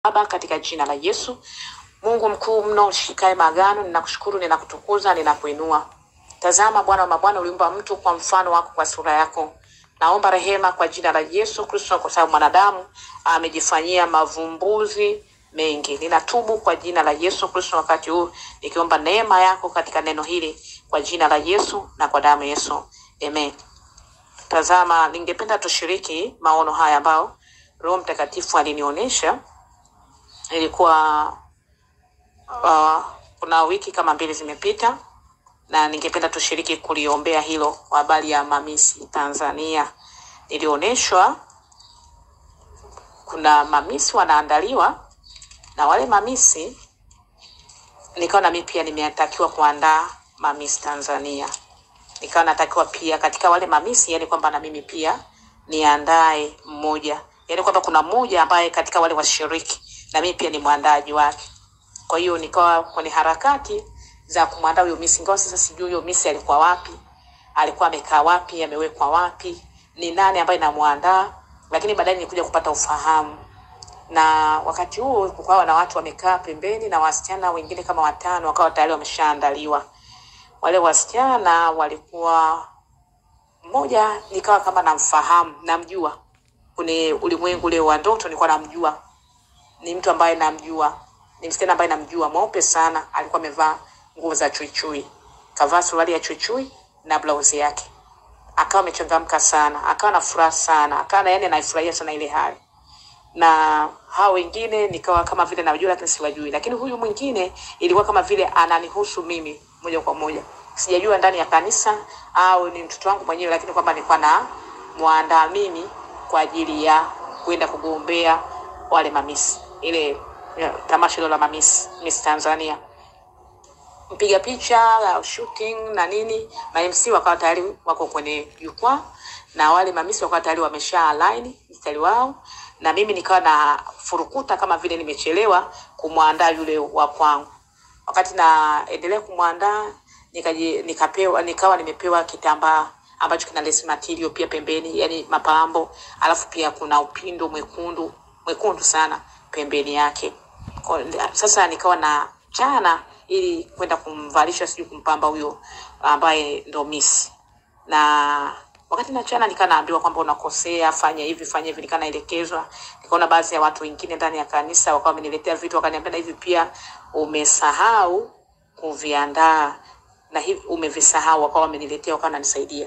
Baba, katika jina la Yesu, Mungu mkuu mno ushikae maagano, ninakushukuru, ninakutukuza, ninakuinua. Tazama Bwana wa mabwana, uliumba mtu kwa mfano wako, kwa sura yako. Naomba rehema kwa jina la Yesu Kristo, kwa sababu mwanadamu amejifanyia mavumbuzi mengi. Ninatubu kwa jina la Yesu Kristo wakati huu nikiomba neema yako katika neno hili kwa jina la Yesu na kwa damu ya Yesu, amen. Tazama, ningependa tushiriki maono haya ambao Roho Mtakatifu alinionyesha. Ilikuwa uh, kuna wiki kama mbili zimepita, na ningependa tushiriki kuliombea hilo kwa habari ya mamisi Tanzania. Nilionyeshwa kuna mamisi wanaandaliwa, na wale mamisi nikawa na mimi pia nimetakiwa kuandaa mamisi Tanzania nikawa natakiwa pia katika wale mamisi, yani kwamba na mimi pia niandae mmoja, yani kwamba kuna mmoja ambaye katika wale washiriki na mimi pia ni mwandaaji wake. Kwa hiyo nikawa kwenye harakati za kumwandaa huyo misi, ingawa sasa sijui huyo misi alikuwa wapi, alikuwa amekaa wapi, amewekwa wapi, ni nani ambaye namwandaa, lakini baadaye nilikuja kupata ufahamu na wakati huo kukawa na watu wamekaa pembeni na wasichana wengine kama watano wakawa tayari wameshaandaliwa wale wasichana walikuwa mmoja nikawa kama namfahamu namjua kwenye ulimwengu ule wa ndoto nilikuwa namjua ni mtu ambaye namjua ni msichana ambaye namjua mweupe sana alikuwa amevaa nguo za chuichui kavaa suruali ya chuichui na blausi yake akawa amechangamka sana akawa na furaha sana akawa na yani anaifurahia sana ile hali na hao wengine nikawa kama vile najua lakini siwajui, lakini huyu mwingine ilikuwa kama vile ananihusu mimi moja kwa moja. Sijajua ndani ya kanisa au ni mtoto wangu mwenyewe, lakini kwamba nilikuwa na mwandaa mimi kwa ajili ya kwenda kugombea wale mamisi, ile ya, tamasha hilo la mamisi Miss Tanzania mpiga picha la shooting na nini, ma MC wakawa tayari wako kwenye jukwaa na wale mamisi wakawa tayari wamesha align mstari wao, na mimi nikawa na furukuta kama vile nimechelewa kumwandaa yule wa kwangu. Wakati naendelea kumwandaa nikaji nikapewa nikawa nimepewa kitambaa ambacho kina lace material pia pembeni, yani mapambo, alafu pia kuna upindo mwekundu mwekundu sana pembeni yake. Kwa, sasa nikawa na chana ili kwenda kumvalisha sijui kumpamba huyo ambaye ndo miss na wakati nachana nikaa naambiwa kwamba unakosea, fanya hivi fanya hivi, nikaa naelekezwa. Nikaona baadhi ya watu wengine ndani ya kanisa wakawa wameniletea vitu, wakaniambia na hivi pia umesahau kuviandaa na hivi umevisahau, wakawa wameniletea, wakawa wananisaidia.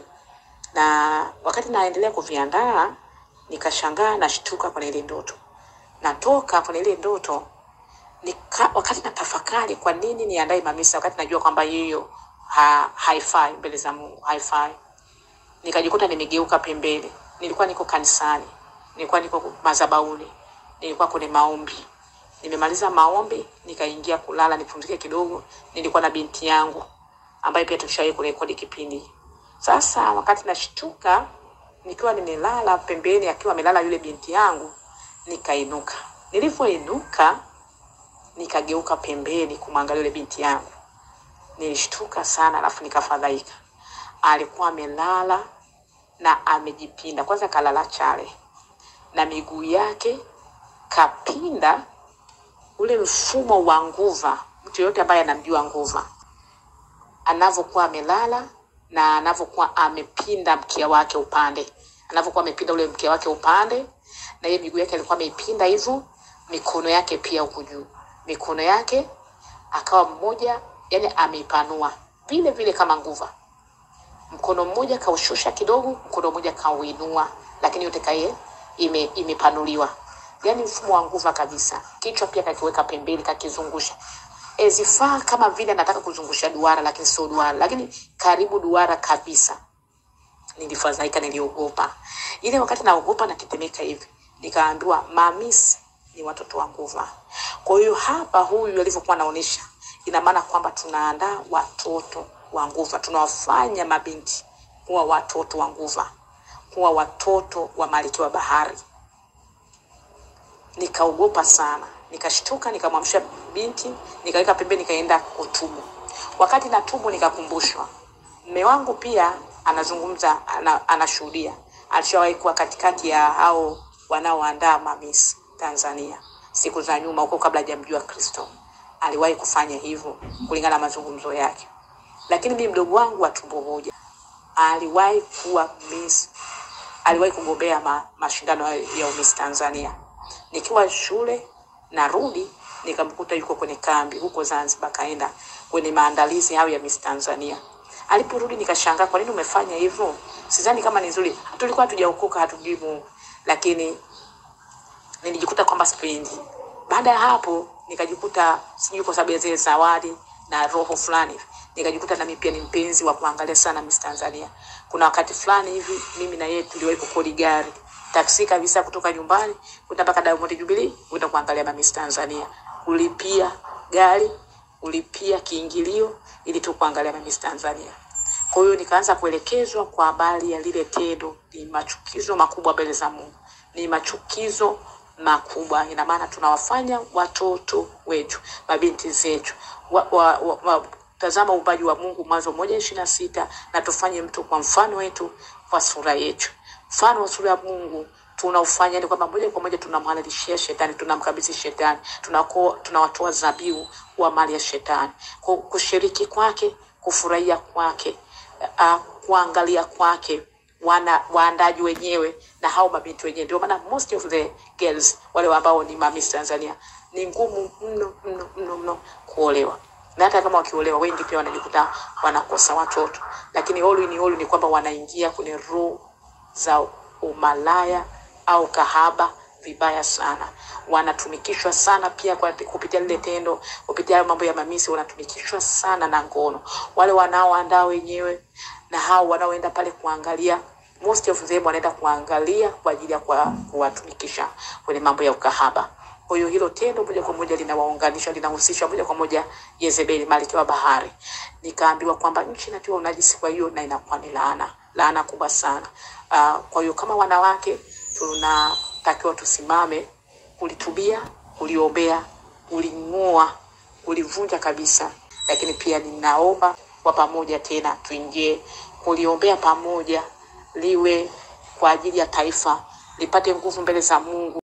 Na wakati naendelea kuviandaa, nikashangaa, nashtuka kwenye ile ndoto, natoka kwenye ile ndoto nika, wakati natafakari kwa nini niandae mamisa wakati najua kwamba hiyo ha, haifai mbele za Mungu, haifai nikajikuta nimegeuka pembeni. Nilikuwa niko kanisani, nilikuwa niko madhabahuni, nilikuwa kwenye maombi. Nimemaliza maombi, nikaingia kulala nipumzike kidogo. Nilikuwa na binti yangu ambaye pia tulishawahi kurekodi kipindi. Sasa wakati nashtuka, nikiwa nimelala pembeni, akiwa amelala yule binti yangu, nikainuka. Nilivyoinuka, nikageuka pembeni kumwangalia yule binti yangu, nilishtuka sana, alafu nikafadhaika. Alikuwa amelala na amejipinda, kwanza kalala chale na miguu yake kapinda, ule mfumo wa nguva. Mtu yoyote ambaye anamjua nguva anavyokuwa amelala na anavyokuwa amepinda mkia wake upande, anavyokuwa amepinda ule mkia wake upande, na hiyo miguu yake alikuwa ameipinda hivyo, mikono yake pia huku juu, mikono yake akawa mmoja, yani ameipanua vile vile kama nguva mkono mmoja kaushusha kidogo, mkono mmoja kauinua, lakini yote kaye ime, imepanuliwa, yaani mfumo wa nguva kabisa. Kichwa pia kakiweka pembeni, kakizungusha ezifaa kama vile anataka kuzungusha duara, lakini sio duara, lakini karibu duara kabisa. Nilifadhaika, niliogopa. Ile wakati naogopa natetemeka hivi, nikaambiwa mamisi ni watoto wa nguva. Kwa hiyo hapa, huyu alivyokuwa anaonyesha, ina maana kwamba tunaandaa watoto wa nguva, tunawafanya mabinti kuwa watoto wa nguva, kuwa watoto wa malkia wa bahari. Nikaogopa sana, nikashtuka, nikamwamsha binti, nikaweka pembeni, nikaenda kutubu. Wakati natubu, nikakumbushwa mme wangu pia anazungumza, ana, anashuhudia, alishawahi kuwa katikati ya hao wanaoandaa mamisi Tanzania. siku za nyuma huko kabla hajamjua Kristo aliwahi kufanya hivyo kulingana na mazungumzo yake, lakini mimi mdogo wangu wa tumbo moja aliwahi kuwa Miss, aliwahi kugombea ma, mashindano ya ya Miss Tanzania. Nikiwa shule narudi, nikamkuta yuko kwenye kambi huko Zanzibar, kaenda kwenye maandalizi hayo ya Miss Tanzania. Aliporudi nikashangaa, kwa nini umefanya hivyo? Sidhani kama ni nzuri. Tulikuwa hatujaokoka, hatujui Mungu, lakini nilijikuta kwamba sipendi. Baada ya hapo nikajikuta sijui kwa sababu ya zile zawadi na roho fulani hivi, nikajikuta nami pia ni mpenzi wa kuangalia sana Miss Tanzania. Kuna wakati fulani hivi mimi na yeye tuliwahi kukodi gari taksi kabisa kutoka nyumbani kwenda mpaka Diamond Jubilee kwenda kuangalia Miss Tanzania, kulipia gari, kulipia kiingilio ili tu kuangalia Miss Tanzania. Kwa hiyo nikaanza kuelekezwa kwa habari ya lile tendo. Ni machukizo makubwa mbele za Mungu, ni machukizo makubwa. Ina maana tunawafanya watoto wetu, mabinti zetu wa, wa, wa, wa, tazama uumbaji wa Mungu, Mwanzo moja ishirini na sita na tufanye mtu kwa mfano wetu, kwa sura yetu. Mfano wa sura ya Mungu tunaufanya ni kwamba moja kwa moja tunamhalalishia shetani, tunamkabidhi shetani, tunako tunawatoa zabiu wa mali ya shetani, Ku- kushiriki kwake, kufurahia kwake, uh, kuangalia kwake wana waandaji wenyewe na hao mabinti wenyewe. Ndio maana most of the girls wale ambao ni mamis Tanzania ni ngumu mno mno mno mno kuolewa, na hata kama wakiolewa wengi pia wanajikuta wanakosa watoto, lakini all in all ni kwamba wanaingia kwenye roho za umalaya au kahaba vibaya sana. Wanatumikishwa sana pia kwa kupitia lile tendo, kupitia hayo mambo ya mamisi, wanatumikishwa sana na ngono. Wale wanaoandaa wenyewe na hao wanaoenda pale kuangalia, most of them wanaenda kuangalia kwa ajili ya kuwa- kuwatumikisha kwenye mambo ya ukahaba. Kwa hiyo hilo tendo moja kwa moja linawaunganisha, linahusisha moja kwa moja Yezebeli, malkia wa bahari. Nikaambiwa kwamba nchi inatiwa unajisi, kwa hiyo na inakuwa ni laana, laana kubwa sana. Uh, kwa hiyo kama wanawake tunatakiwa tusimame kulitubia, kuliombea, kuling'oa, kulivunja kabisa, lakini pia ninaomba kwa pamoja tena tuingie kuliombea pamoja, liwe kwa ajili ya taifa, lipate nguvu mbele za Mungu.